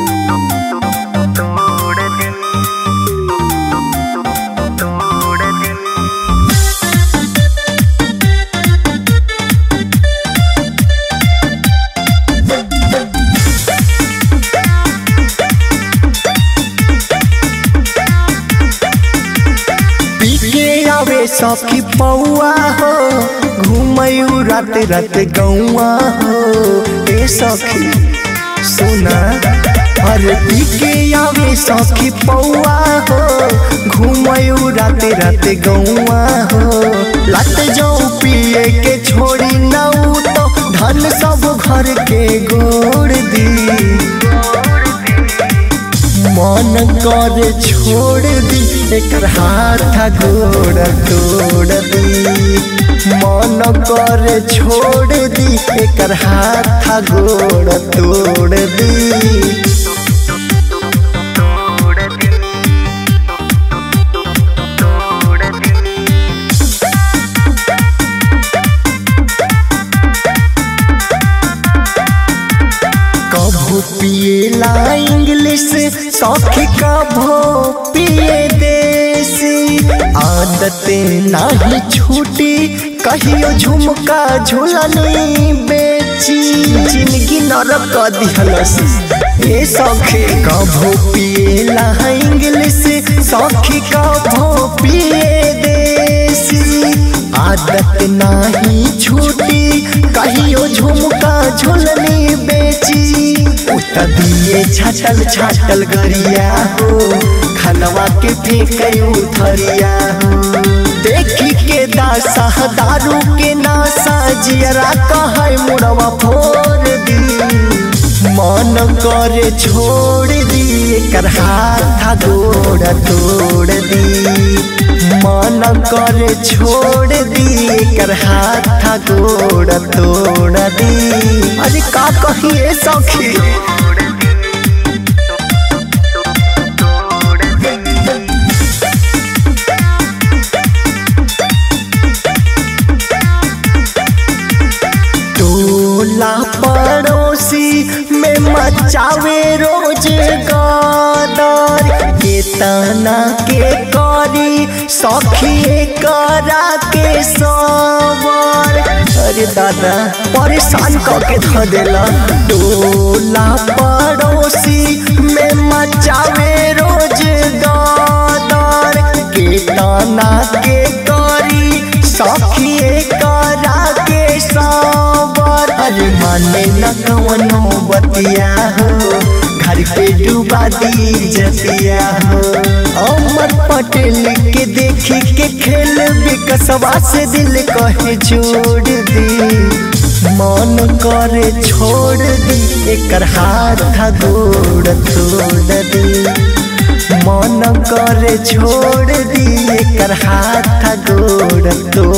आवे सखी पौआ हो घूमयू रात रात गौआ हो ए सखी सुना अरे पीके आवे सखी पौआ हो घूमयू रात रात गौआ हो लत जाऊ पिए के छोड़ी नऊ तो धन सब घर के गोड़ दी मन कर छोड़ दी एकर हाथ गोड़ तोड़ दी मन कर छोड़ दी एकर हाथ गोड़ तोड़ दी कभू पिएला इंग्लिश सौखी कभो पिए देसी आदत नाही छूटी कहियो झुमका झुलनी बेची जिंदगी नरक दिहलस ए सौखी कभो पिएला इंग्लिश सौखी कभो पिए देसी आदत नाही छूटी कहियो झुमका झुलनी बेची उत दिए छाटल छाटल गरिया हो खनवा के फेंक उथरिया हो देखी के दासा दारू के नासा जियरा कहे मुड़वा फोड़ दी मन करे छोड़ दी एकर हाथ गोड़ तोड़ दी मन करे छोड़ दी एकर हाथ गोड़ तोड़ दी अरे का कहिए सखी टोला पड़ोसी में मचावे रोज गदर के तना के करी सखी करा के सबर अरे दादा परेशान करके ध देला टोला पड़ोसी में मचावे रोज गदर के तना के करी सखी करा के सबर अरे माने न कवनो बतिया हो घर पे डूबा दी जतिया हो अमर पटेल के देखी के खेल विकसवा से दिल कहे जोड़ दी मन करे छोड़ दी एकर हाथ गोड़ तोड़ दी मन करे छोड़ दी एकर हाथ गोड़ तोड़